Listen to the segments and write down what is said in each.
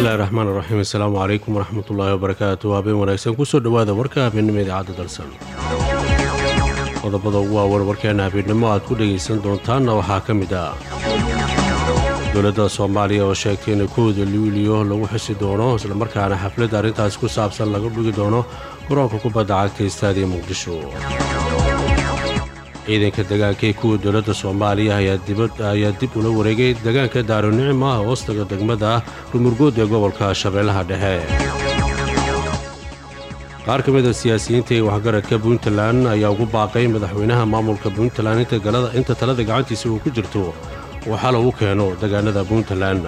bismillahi raxmaan raxiim assalaamu calaykum waraxmatullaahi wabarakaatu habeen wanaagsan kusoo dhowaada warka habeennimo idaacadda dalsan qodobada ugu waawan warkeena habeennimo aad ku dhegaysan doontaanna waxaa ka mid ah dowladda soomaaliya oo sheegtay in kowda luuliyo lagu xisi doono islamarkaana xafladda arrintaas ku saabsan laga dhigi doono garoonka kubadda cagta istaadiya muqdisho ciidanka degaanka ee kuwa dowladda soomaaliya ayaa dib ula wareegay degaanka daaronicim ah hoostaga degmada rumurgood ee gobolka shabeellaha dhexe qaar ka mida siyaasiyiinta ee waxgaradka puntland ayaa ugu baaqay madaxweynaha maamulka puntland inta talada gacantiisa uu ku jirto uu xal ugu keeno degaanada puntland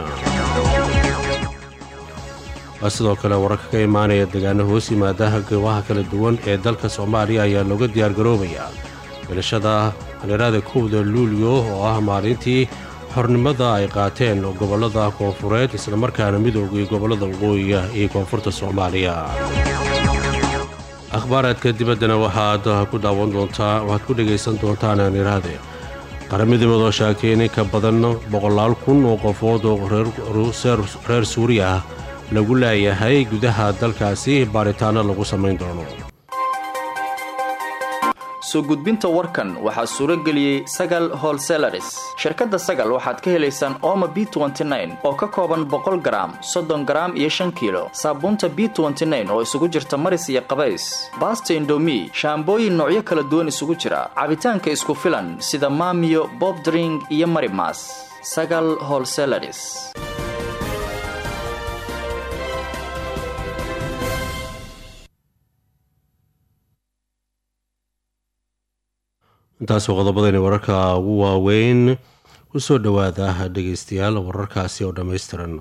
sidoo kale wararka ka imaanaya degaano hoos yimaada goobaha kala duwan ee dalka soomaaliya ayaa looga diyaargaroobayaa bilashada hareerada kowda luulyo oo ah maalintii xornimada ay qaateen gobollada koonfureed islamarkaana midoogii gobollada waqooyiga iyo koonfurta soomaaliya akhbaaraadka dibaddana waxaad ku daawan doontaa waxaad ku dhegaysan doontaan haneeraade qaramidibad oo sheegtay in inka badan boqolaal kun oo qofood oo reer suuriya ah lagu laayahay gudaha dalkaasi baaritaanno lagu samayn doono soo gudbinta warkan waxaa suuro geliyey sagal holselaris shirkadda sagal waxaad ka helaysaan ooma b oo ka kooban boqol garaam soddon garaam iyo shan kiilo saabuunta b oo isugu jirta maris iyo qabays baasta indomi shaambooyin noocyo kala duwan isugu jira cabitaanka isku filan sida maamiyo bobdring iyo marimas sagal holselaris intaasoo qodobadani wararka ugu waaweyn ku soo dhowaada dhegaystayaal wararkaasi oo dhammaystiran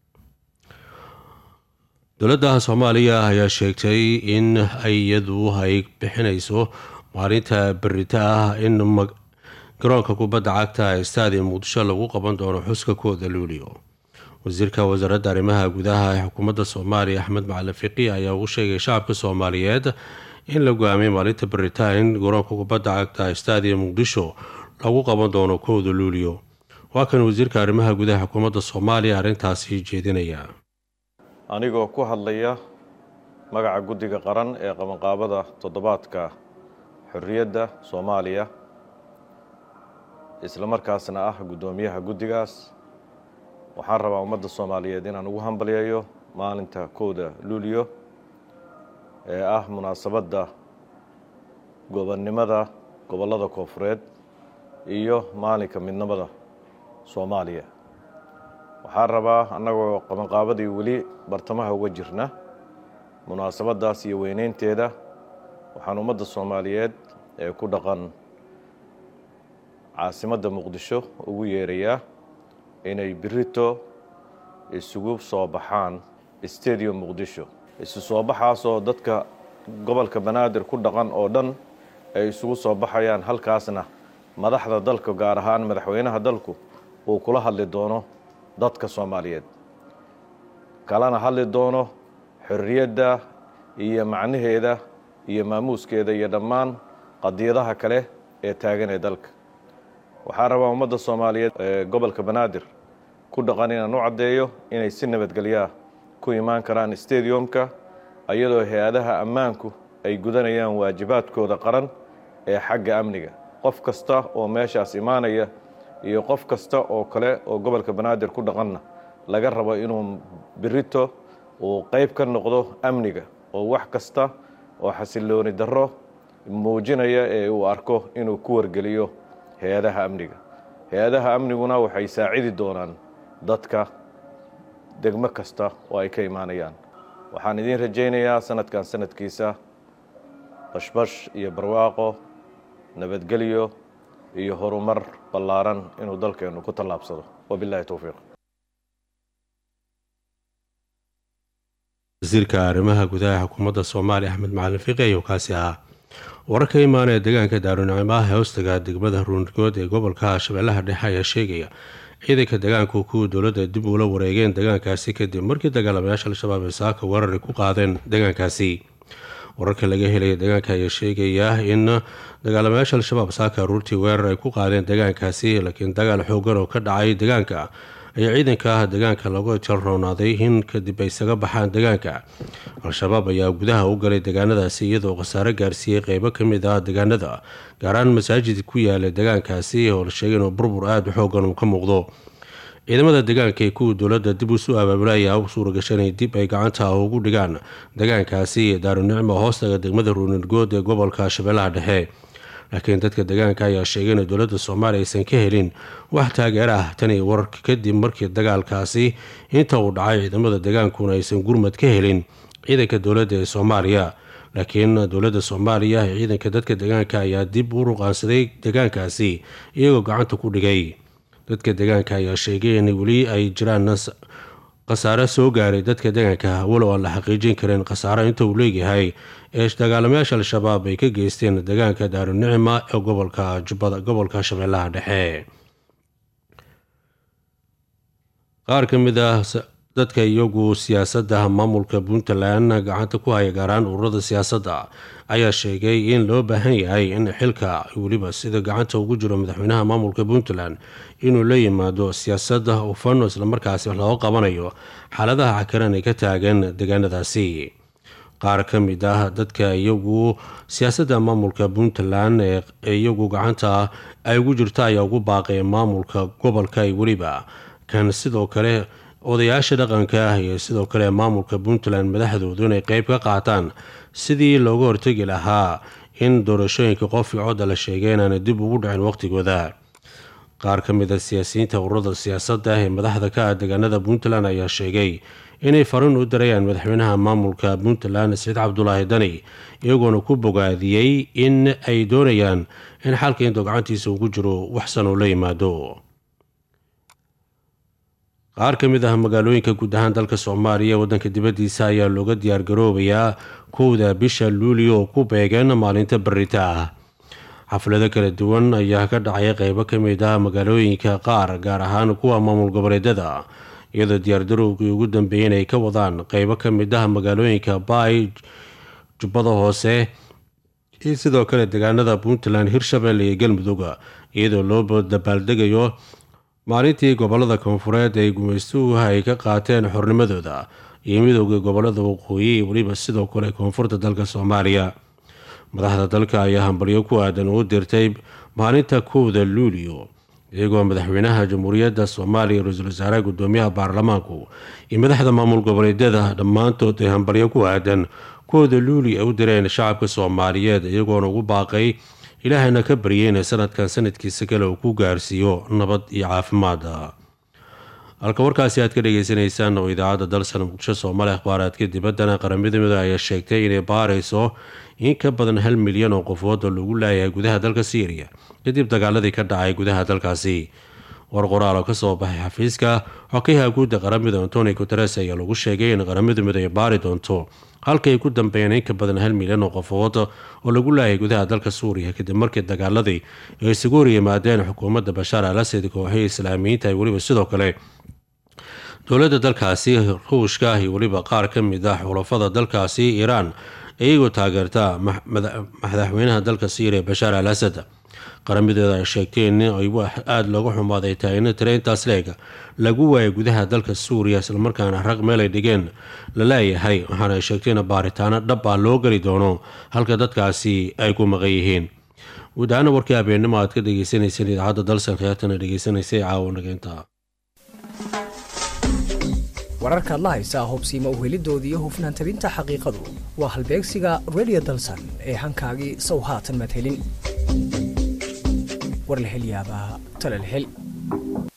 dowladda soomaaliya ayaa sheegtay in iyadu ay bixinayso maalinta berita ah in garoonka kubadda cagta istaadiya muqdisho lagu qaban doono xuska kooda luulio wasiirka wasaaradda arrimaha gudaha ee xukuumadda soomaaliya axmed macalin fiqi ayaa ugu sheegay shacabka soomaaliyeed in la go-aamiyay maalinta beritain garoonka kubadda cagta istaadiya muqdisho lagu qaban doono kowda luulio waa kan wasiirka arrimaha gudaha xukuumadda soomaaliya arrintaasi jeedinaya anigoo ku hadlaya magaca guddiga qaran ee qabanqaabada toddobaadka xorriyadda soomaaliya islamarkaasna ah guddoomiyaha guddigaas waxaan rabaa ummadda soomaaliyeed inaan ugu hambalyeeyo maalinta kowda luulio ee ah munaasabadda gobonnimada gobollada koonfureed iyo maalinka midnimada soomaaliya waxaan rabaa annagoo qabanqaabadii weli bartamaha uga jirna munaasabaddaas iyo weyneynteeda waxaan ummadda soomaaliyeed ee ku dhaqan caasimadda muqdisho ugu yeerayaa inay birito isugu soo baxaan stadium muqdisho isu soo baxaasoo dadka gobolka banaadir ku dhaqan oo dhan ay isugu soo baxayaan halkaasna madaxda dalka gaar ahaan madaxweynaha dalku uu kula hadli doono dadka soomaaliyeed kalena hadli doono xorriyadda iyo macnaheeda iyo maamuuskeeda iyo dhammaan qadiyadaha kale ee taagan ee dalka waxaa rabaa ummadda soomaaliyeed ee gobolka banaadir ku dhaqan inaan u caddeeyo inay si nabadgelyaa ku imaan karaan stadiumka iyadoo hay-adaha ammaanku ay gudanayaan waajibaadkooda qaran ee xagga amniga qof kasta oo meeshaas imaanaya iyo qof kasta oo kale oo gobolka banaadir ku dhaqanna laga rabo inuu birito uu qayb ka noqdo amniga oo wax kasta oo xasillooni darro muujinaya ee uu arko inuu ku wargeliyo hay-adaha amniga hay-adaha amniguna waxay saacidi doonaan dadka degmo kasta oo ay ka imaanayaan waxaan idiin rajaynayaa sanadkan sanadkiisa bashbash iyo barwaaqo nabadgelyo iyo horumar ballaaran inuu dalkeennu ku tallaabsado wabilahi towfiiq wasiirka arrimaha gudaha xukuumadda soomaaliya axmed macalin fiqi ayuu kaasi ahaa warar ka imaanaya deegaanka daarunicimo ee hoostaga degmada ruungood ee gobolka shabeellaha dhexe ayaa sheegaya ciidanka degaanku kuwa dowladda dib uula wareegeen degaankaasi kadib markii dagaalamayaasha al-shabaab ee saaka weerari ku qaadeen degaankaasi wararka laga helaya deegaanka ayaa sheegaya in dagaalamayaasha al-shabaab saaka aruurtii weerar ay ku qaadeen deegaankaasi laakiin dagaal xoogan oo ka dhacay deegaanka ayaa ciidanka deegaanka lagu jalroonaaday in kadib ay isaga baxaan deegaanka al-shabaab ayaa gudaha u galay deegaanadaasi iyadoo khasaare gaarsiiyey qeybo ka mid ah deegaanada gaaraan masaajid ku yaala deegaankaasi oo la sheegay inuu burbur aada u xoogan uu ka muuqdo ciidamada deegaanka ee kuwa dowladda dib usu abaabula ayaa u suuragashay inay dib ay gacanta ugu dhigaan deegaankaasi daarunicmo hoostaga degmada ruunirgood ee gobolka shabeellaha dhexe laakiin dadka deegaanka ayaa sheegay in dowladda soomaaliya aysan ka helin wax taageer ah tani wararka kadib markii dagaalkaasi inta uu dhacay ciidamada deegaankuna aysan gurmad ka helin ciidanka dowladda ee soomaaliya laakiin dowladda soomaaliya ee ciidanka dadka deegaanka ayaa dib u ruqaansaday deegaankaasi iyagoo gacanta ku dhigay dadka deegaanka ayaa sheegay in weli ay jiraan khasaare soo gaaray dadka deegaanka walow aan la xaqiijin karin khasaare inta uu leeyahay ee dagaalamayaasha al-shabaab ay ka geysteen deegaanka daarunicma ee gobolka jubbada gobolka shabeellaha dhexe qaar ka mid ah dadka iyagu siyaasadda maamulka puntland gacanta ku haya gaaraan ururada siyaasadda ayaa sheegay in loo baahan yahay in xilka weliba sida gacanta ugu jiro madaxweynaha maamulka puntland inuu la yimaado siyaasadda ufano islamarkaasi looga qabanayo xaaladaha cakaran ay ka taagan deegaanadaasi qaar ka mid ah dadka iyagu siyaasadda maamulka puntland ee iyagu gacanta ay ugu jirto ayaa ugu baaqay maamulka gobolka weliba kan sidoo kale odayaasha dhaqanka ah iyo sidoo kale maamulka puntland madaxdoodu inay qeyb ka qaataan sidii looga hortegi lahaa in doorashooyinka qofkii codda la sheegay inaana dib ugu dhicin waqhtigooda qaar ka mid a siyaasiyiinta ururada siyaasadda ee madaxda ka ah deegaanada puntland ayaa sheegay inay fariin u dirayaan madaxweynaha maamulka puntland saciid cabdulaahi dani iyagoona ku bogaadiyey in ay doonayaan in xalka intoo gacantiisa ugu jiro waxsan uu la yimaado qaar ka mid ah magaalooyinka guud ahaan dalka soomaaliya waddanka dibaddiisa ayaa looga diyaargaroobayaa kowda bisha luulio oo ku beegan maalinta barita ah xaflado kala duwan ayaa ka dhacaya qeybo ka mid ah magaalooyinka qaar gaar ahaan kuwa maamul goboleedyada iyadoo diyaardarowgii ugu dambeeyeen ay ka wadaan qeybo ka mid ah magaalooyinka baay jubbada hoose iyo sidoo kale deegaanada puntland hirshabelle iyo galmudug iyadoo loo dabaaldegayo maalintii gobolada koonfureed ee gumaystuhu ay ka qaateen xornimadooda iyo midowda gobolada waqooyi iyo weliba sidoo kale koonfurta dalka soomaaliya madaxda dalka ayaa hambalyo ku aadan u dirtay maalinta kowda luulio iyagoo madaxweynaha jamhuuriyadda soomaaliya ra-iisul wasaaraha gudoomiyaha baarlamaanku iyo madaxda maamul goboleedyada dhammaantood ay hambalyo ku aadan kowda luuli ay u direen shacabka soomaaliyeed iyagoona ugu baaqay ilaahayna ka baryay inay sanadkan sanadkiisa kale uu ku gaarsiiyo nabad iyo caafimaada halka warkaasi aad ka dhagaysanaysaan oo idaacadda dalsan muqdisho soomaali akhbaaraadka dibaddana qaramada midooda ayaa sheegtay inay baarayso in ka badan hal milyan oo qofood oo lagu laayahay gudaha dalka syriya kadib dagaaladii ka dhacay gudaha dalkaasi war qoraal oo kasoo baxay xafiiska xokayaha guudda qaramada antoni guteres ayaa lagu sheegay in qaramada midooda ay baari doonto halka ay ku dambeeyeen in ka badan hal milyan oo qofood oo lagu laayay gudaha dalka suuriya kadib markii dagaaladii ay isugu horyimaadeen xukuumadda bashaar al asad kooxihii islaamiyiinta ay weliba sidoo kale dowladda dalkaasi ruushka iyo weliba qaar ka mid ah xulafada dalkaasi iiraan iyagoo taageerta madaxweynaha dalka syriya bashaar al asad qaramideeda ay sheegteen in ay aada looga xumaaday tahay in tiraintaas leeg lagu waayay gudaha dalka suuriya islamarkaana raq meel ay dhigeen la leeyahay waxaana ay sheegteen baaritaano dhab ah loo geli doono halka dadkaasi ay ku maqan yihiin guud ahaana warkii habeennimo aad ka dhegeysaneyseen idaacadda dalsan khiyaartana dhegeysanaysay caawa nageynta wararkaad la haysaa hubsiima uhelidoodii hufnaan tabinta xaqiiqadu waa halbeegsiga redio dalsan ee hankaagii sow haatan maad helin war la hel yaabaa tale la hel